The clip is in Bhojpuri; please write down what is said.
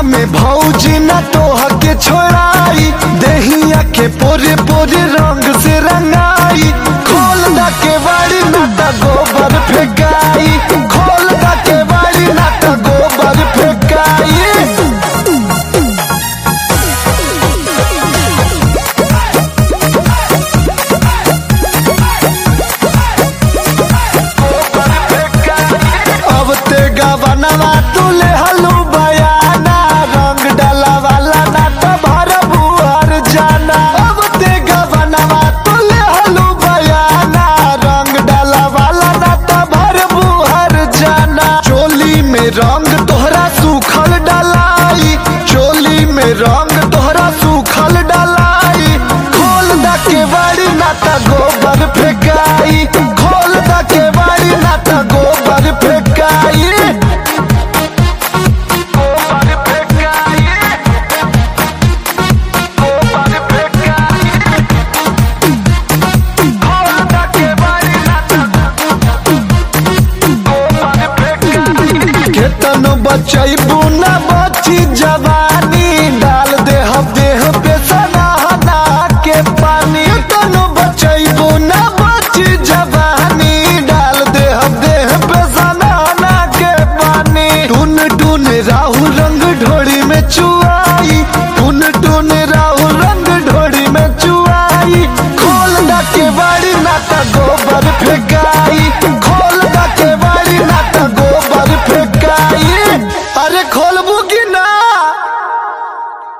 में भौजी न तोह के छोड़ाई देहिया के पोरे पोरे रंग से रंगाई खोल दा के बाड़ी न त गोबर फेंकाई खोल दा के बाड़ी न त गोबर फेंकाई अब ते गवनवा तुले हलू बयाना रंग डाला वाला ना तो भर बुहर जाना अब ते गवनवा तुले हलू बयाना रंग डाला वाला ना तो भर बुहर जाना चोली में रंग तोहरा सूखल डलाई चोली में रंग तोहरा सूखल डलाई खोल दा के बाड़ी ना त गोबर फेंकाई खोल दा के बाड़ी ना त गोबर फेंकाई गोबर फेंकाई गोबर फेंकाई खोल दा के बाड़ी ना त गोबर फेंकाई केतनो बचैबू ना बची जवानी डाल दे हम देह पे सनाहना के पानी केतनो बचैबू ना बची जवानी डाल दे हम देह पे सनाहना के पानी टून टून राहु रंग ढोड़ी में चुआई टून टून राहु रंग ढोड़ी में चुआई खोल दा के बाड़ी ना त गोबर फेंकाई खोल दा के बाड़ी ना त गोबर फेंकाई अरे खोलबू की ना